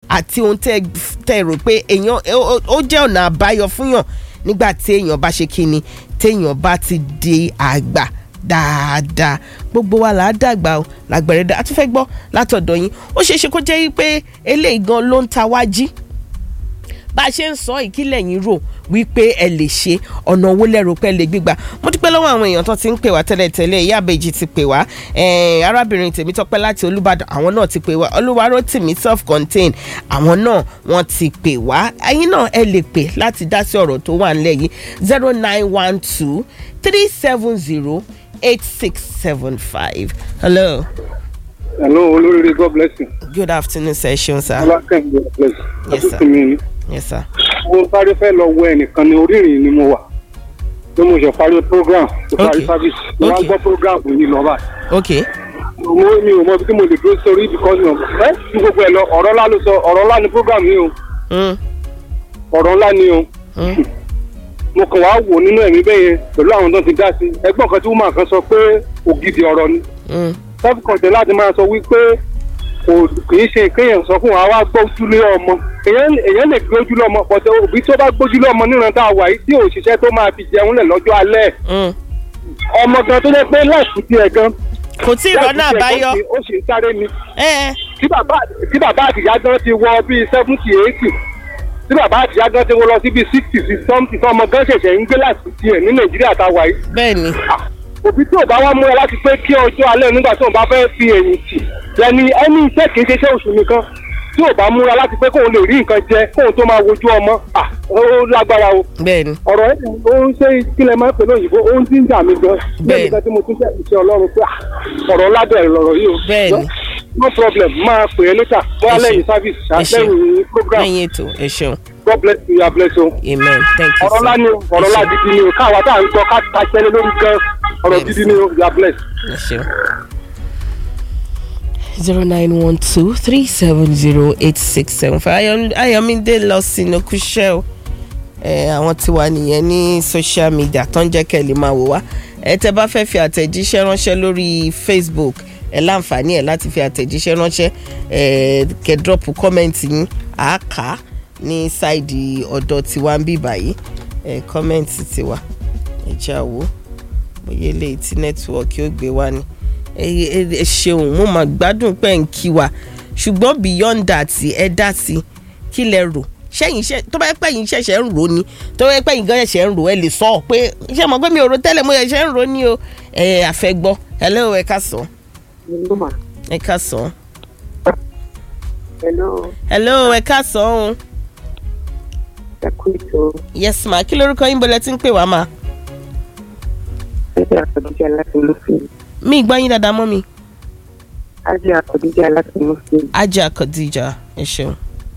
àti ohun tẹ́ tẹ́ rò pé èèyàn ó- ó- ó jẹ́ ọ̀nà àbáyọ fúnyàn nígbà tí èèyàn bá ṣe kíni téèyàn bá ti di àgbà dáadáa gbogbo wa là á dàgbà o làgbẹ̀rẹ̀ dá a tún fẹ́ gbọ́ látọ̀dọ̀ yín ó ṣeé ṣe kó jẹ́ wípé eléyìí gan ló ń ta wá jí bá a ṣe ń sọ ìkílẹ̀ yín rò wípé ẹ lè ṣe ọ̀nà owó lẹ́rù pẹ́ lè gbígbà mo dúpẹ́ lọ́wọ́ àwọn èèyàn tó ti ń pè wá tẹ́lẹ̀tẹ́lẹ̀ ìyá àbèjì ti pè wá eh, arábìnrin tèmítọ́pẹ́ láti olúbàdàn àwọn náà ti pè wá olúwarótìmí self contained àwọn náà wọ́n ti pè wá ẹ̀yin náà ẹ lè pè láti dá sí ọ̀rọ̀ tó wà nílẹ̀ yìí zero nine one two three seven zero eight six seven five hello hello olóríire god bless you. good afternoon sir ṣeun sir ọlákẹ́yìn god bless you. Yes, sir. àtúntò mi ni. yes sir mo sáré fẹ́ lọ wọ ẹnìkan ní orírìn ni mo wà pé mo ṣe parí program mo parí Okay. service mo wá Okay. gbọ́ program yìí lọ báyìí. okay mo mi ò mọ ibi tí mo lè dúró sórí because of ẹ ju gbogbo ẹ lọ ọ̀rọ̀ ńlá ló sọ ọ̀rọ̀ ńlá ni program yìí o mm, ọ̀rọ̀ ńlá ni o mm, mo kàn wá wò nínú ẹ̀mí bẹ́ẹ̀ yẹn pẹ̀lú àwọn tó ti dá sí ẹgbọ́n kan tí woman kan sọ pé ògidì ọ̀rọ̀ ni mm, self content láti máa sọ wípé kò kì í ṣe kéèyàn sọ fún wa wá gbójúlé ọmọ èèyàn èèyàn lè gbójúlé ọmọ pọ̀tẹ́ òbí tó bá gbójúlé ọmọ níran tá a wà yìí tí òṣìṣẹ́ tó máa fi jẹun lẹ̀ lọ́jọ́ alẹ́ mm. ọmọ gan tó jẹ́ pé láìsí tiẹ̀ gan kò tí ì rọ́nà láìsí tiẹ̀ àbáyọ gan ó sì ń sáré ni ẹ ẹ tí bàbá tí bàbá àtìyá gan ti wọ bíi seventy eighty tí bàbá àtìyá gan ti wọ lọ sí bíi sixty sí something ọmọ gan ṣẹ̀ṣẹ̀ ń gbé láìsí tiẹ̀ ní nàìjíríà tá a wà yìí bẹ́ẹ̀ ni òbí tí ò bá wá múra láti pé kí ọjọ́ alẹ́ nígbà tí òun bá fẹ́ fi èyìn tì lẹ́ni ẹni iṣẹ́ kì í ṣe iṣẹ́ oṣù nìkan tí ò bá múra láti pé kóun lè rí nǹkan jẹ kóun tó máa wojú ọmọ à ó lágbára o bẹ́ẹ̀ ni ọ̀rọ̀ ẹ̀ ó ń ṣe kílẹ̀ máa ń pè lóyìnbó ó ń dín dà mí gan Bẹ́ẹ̀. bẹ́ẹ̀ nìkan tí mo tún ṣe ìṣe ọlọ́run pé à, ọ̀rọ̀ ládẹ̀ lọ̀rọ̀ yìí o Bẹ́ẹ̀ ni. no problem máa pè é létà bóyá Ẹ ṣé. lẹ́yìn service Ẹ ṣé. lẹ́yìn program lẹ́yìn ètò ẹ ṣeun god bless you god bless you amen thank you ọ̀rọ̀ ńlá sir ni o ọ̀rọ̀ ńlá gidi ni o káwa tá à ń gbọ́ ká ta jẹ́lé lórí gan ọ̀rọ̀ Bẹ́ẹ̀ ni, gidi sir. ni o god bless. ẹ ṣeun. zero nine one two three seven zero eight six seven five ayọ̀mídé lọ sínú kúṣẹ́ o ẹ àwọn tí wà nìyẹn ní social media tó ń jẹ́ kẹ́ ẹ lè máa wò wá ẹ tẹ́ bá fẹ́ fi àtẹ̀jíṣẹ́ ránṣẹ́ lórí facebook ẹ láǹfààní ẹ láti fi àtẹ̀jíṣẹ́ ránṣẹ́ ẹ kẹ́ dọ́pù kọ́mẹ́ǹtì yín àáká ní sáìdì ọ̀dọ̀ tiwa ń bì báyìí ẹ kọ́mẹ́ǹtì tiwa ẹ jẹ́ àwò bóyá eléyìí tí nẹ́tíwọ́ọ̀kì ó gbé wá ni ẹ ẹ- ẹ ṣeun mo mà gbádùn pé ń kí wa ṣùgbọ́n beyond that ẹ dá sí kí lẹ rò ṣẹ́yìn iṣẹ́ tó bá yẹ pé yín ṣẹ̀ṣẹ̀ ń rò ní tó bá yẹ pé yín gan ṣẹ̀ṣẹ̀ ń rò ẹ lè sọ ọ pé iṣẹ́ mọ̀ pé mi ò rò tẹ́lẹ̀ mo ṣẹ̀ṣẹ̀ ń rò ní o ẹ àfẹ́gbọ́ hello ẹ ká sọ Hello, ma. ẹ ká sọ Hello, hello ẹ ká sọ ọ́n ẹ kú ètò yes ma kí lorúkọ yín bọ́lẹ̀ tí ń pè wá ma Ajé Àkọ́díjà láti Muslim. mi gbọ́ yín dáadáa mọ́ mi Ajé Àkọ́díjà láti Muslim. ajá Khadija ẹ ṣeun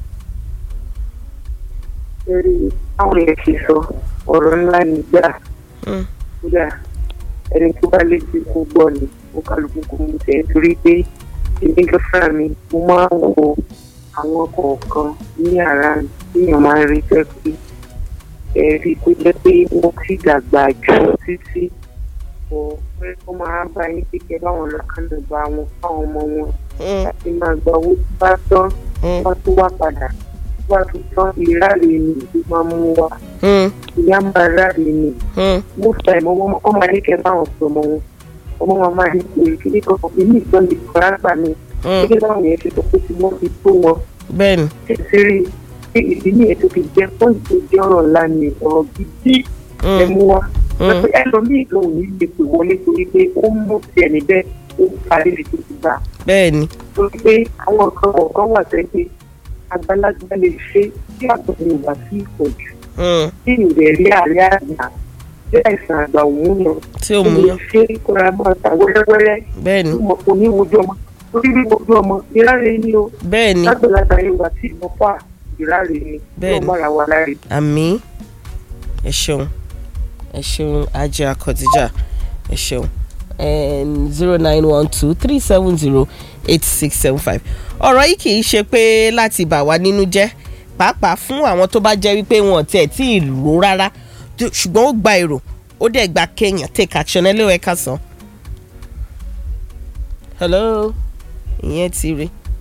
Lórí àwọn èèyàn ti sọ ọ̀rọ̀ ńlá nígbà Mm. kódà ẹni tó bá létí kó gbọ́ ni ó kálukú kò mú tẹ̀ torí pé èmi gan fúnra mi mo máa ń wo àwọn kọ̀ọ̀kan ní ara mi téèyàn máa ń rí jẹ́ pé ẹ̀rí kó jẹ́ pé wọ́n ti dàgbà jù títí kò pé kó máa bá yín kékeré báwọn lọ́kànnà bá wọn fáwọn ọmọ wọn Mm, láti máa gba owó tó bá tán mm, wá tó wá padà wá tó tán ìráre ni ìlú máa mú wa mm, ìyá máa ráre ni mm, most time ọmọ ọmọ máa ní kẹ báwọn sọ ọmọ wọn ọmọ wọn máa ní pé kíní kan èmi ìgbọ́n lè kọ́ lágbà mi mm. gẹ́gẹ́ báwọn yẹn ṣe sọ pé tí wọ́n fi tó wọn bẹ́ẹ̀ ni tẹ̀sírí pé ìdí nìyẹn tó fi jẹ́ pọ́ǹtì tó jẹ́ ọ̀rọ̀ ńlá ni ọ̀rọ̀ gidi ẹ Mm, mú wa mm, pé ẹlòmíì lòun ní lè pè wọlé torí pé ó mú tiẹ̀ níbẹ̀ ó parí lè tó ti gbà bẹ́ẹ̀ ni torí pé àwọn nǹkan kọ̀ọ̀kan wà sẹ́yìn àgbàlagbà lè ṣe tí àtúntò wà sí ìpọ̀jù Mm, tí ìrẹ̀ rí àárẹ̀ àgbà tí àìsàn àgbà òun yàn tí ò mú yàn ṣe kóra máa ta wẹ́rẹ́wẹ́rẹ́ bẹ́ẹ̀ ni tí mo kò ní wojú ọmọ torí bí wojú ọmọ ìráre ni o bẹ́ẹ̀ ni lágbàlagbà yóò wá sí ìmọ̀ fà ìráre ni Bẹ́ẹ̀ yóò ni. mára wa láre. àmì ẹ ṣeun ẹ ṣeun ajá Khadija ẹ ṣeun zero nine one two three seven zero eight six seven five ọ̀rọ̀ yìí kì í ṣe pé láti bà wá nínú jẹ́ pàápàá fún àwọn tó bá jẹ́ wípé wọn ò tiẹ̀ tí ì rò rárá tó- ṣùgbọ́n ó gba èrò ó dẹ̀ gba kéèyàn take action ẹ lé ẹ ká sàn. hello ìyẹn ti rí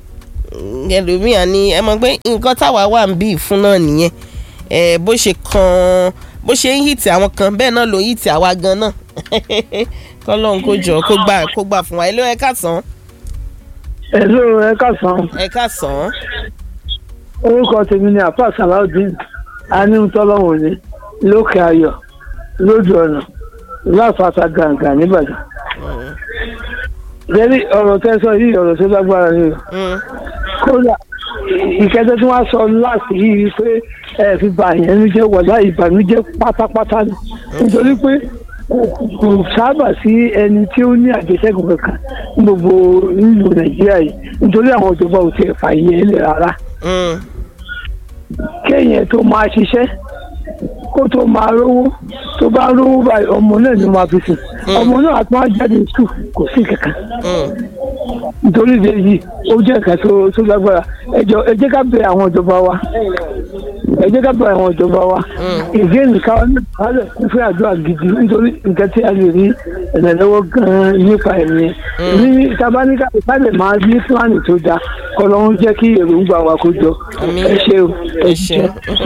ẹlòmíà ni ẹ mọ̀ pé nǹkan táwa wà ń bí fún náà nìyẹn ẹ bó ṣe kan bó ṣe ń hìtì àwọn kan bẹ́ẹ̀ náà ló ń hìtì àwa gan náà kọ́lọ́n kó jọ kó gbà kó gbà fún wa ẹ ló ẹ káàsán Hello, ẹ káàsán. ẹ káàsán Orúkọ tèmi ni Àfà Salaudeen Anímútọ́lọ́wọ̀n ní lókè ayọ̀ lójú ọ̀nà láfàtà gàǹgà nìbàdàn. Lẹ́rí ọ̀rọ̀ tẹ́ sọ yìí ọ̀rọ̀ tó lágbára ni o. Mm, Kódà ìkẹ́jọ́ tí wọ́n sọ láti yìí pé ẹ fi bà yẹn ní jẹ́ wọ̀lá ìbànújẹ́ pátápátá ni. Nítorí pé kò sábà sí ẹni tí ó ní àjẹsẹ́kùn kankan ní gbogbo nílùú Nàìjíríà yìí nítorí àwọn ìjọba ò tiẹ̀ fààyè ẹ̀ lẹ̀ rárá. mm, kéèyàn tó máa ṣiṣẹ́ kó tó máa rówó tó bá rówó báyìí ọmọ náà ni máa fi sùn ọmọ náà àti wọn jáde sùn kò sí kankan mm. nítorí ìdí èyí ó jẹ́ nǹkan tó tó lágbára ẹjọ ẹ jẹ́ ká bẹ àwọn ìjọba wa ẹ jẹ́ ká bẹ àwọn ìjọba wa ìdí èyí káwọn náà kálẹ̀ kún fún àdúrà gidi nítorí nǹkan tí a lè rí ìrànlọ́wọ́ gan-an nípa ẹ̀mí ní tabaníkà ìpàdé máa ní fúlàní tó dáa kọlọ́run jẹ́ kí èròǹgbà wa kó jọ Àmín. ẹ ṣe o ẹ ṣeun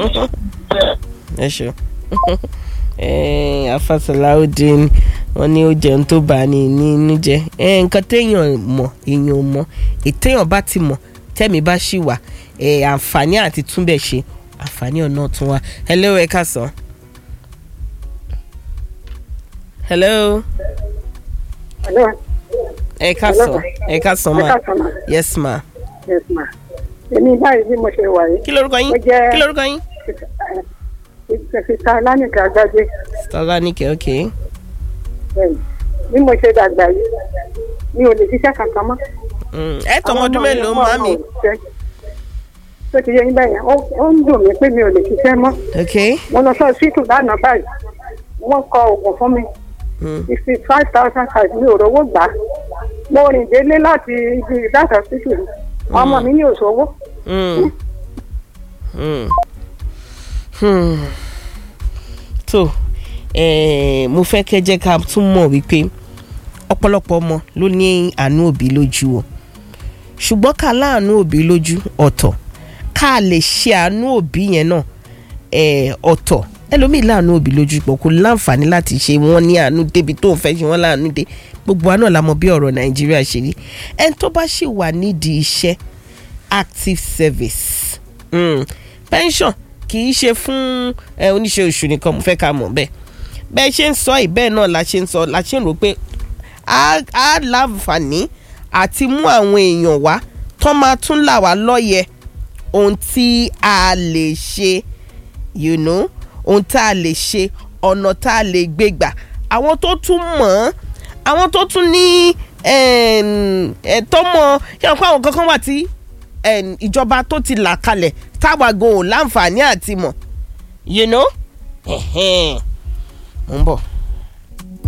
ẹ ṣeun Àfà Salaudeen wọn ní ó jẹun tó bá ní nínú jẹ Eh, nǹkan téèyàn mọ̀ èèyàn ò mọ̀ ètéèyàn bá ti mọ̀ tẹ́mi bá ṣì wà eh, àǹfààní àti túnbẹ̀ ṣe àǹfààní ọ̀nà tún wà hello ẹ káàsán hello Hello. ẹ káàsán ẹ káàsán Ẹ ma káàsán ma. yes ma Yes, ma. Èmi báyìí bí mo ṣe wà yìí. kí lorúkọ yín Ó jẹ́- kí lorúkọ yín Ìṣèṣìta Lánìkà Àgbàdé. Stolanike ok Bẹ́ẹ̀ni. Bí mo ṣe dàgbà yìí, mi ò lè ṣiṣẹ́ kankan mọ́. Mm, ẹ tọmọ Àwọn ọdún ọmọ mélòó mi, wọ́n màmí ò ṣiṣẹ́. Tó ti yé yín bẹ́yẹn, ó ó ń dùn mí pé mi ò lè ṣiṣẹ́ mọ́. ok Mo lọ sọ síìtù lánàá báyìí. Wọ́n kọ oògùn fún mi. Mm. Fifty five thousand five mi ò rówó gbà á. Mo rìn délé láti ibi ìdáta síìtù mi. Ọmọ mi ní òṣòwò. Mm. Mm. Hmm. tó eh, mo fẹ́ kẹ́ jẹ́ ká tún mọ̀ wípé ọ̀pọ̀lọpọ̀ ọmọ ló ní àánú òbí lójú o ṣùgbọ́n ká láàánú òbí lójú ọ̀tọ̀ ká lè ṣe àánú òbí yẹn náà eh, ọ̀tọ̀ ẹlòmíì láàánú òbí lójú pọ̀ kò láǹfààní láti ṣe wọ́n ní àánú débi tó ń fẹ́ ṣe wọ́n láàánú dé gbogbo wa náà la mọ̀ bí ọ̀rọ̀ nàìjíríà ṣe rí ẹni tó bá ṣì wà nídìí iṣẹ́ active service mm. pension kì í ṣe fún ẹ, oníṣẹ́ oṣù nìkan mo fẹ́ ká mọ̀ bẹ́ẹ̀ bẹ́ẹ̀ ṣe ń sọ yìí bẹ́ẹ̀ náà la ṣe ń sọ la ṣe ń rò pé á á láǹfààní àti mú àwọn èèyàn wá tó máa tún là wá lọ́yẹ̀ ohun tí a lè ṣe you know ohun tá a lè ṣe ọ̀nà tá a lè gbé gbà àwọn tó tún mọ̀ ọ́n àwọn tó tún ní ẹ̀tọ́ mọ̀ ṣé wọn kó àwọn kankan wà tí em, ìjọba tó ti là kalẹ̀ táwa gan ò láǹfààní àti mọ̀ you know. Ẹ̀hẹ́n. mo ń bọ̀.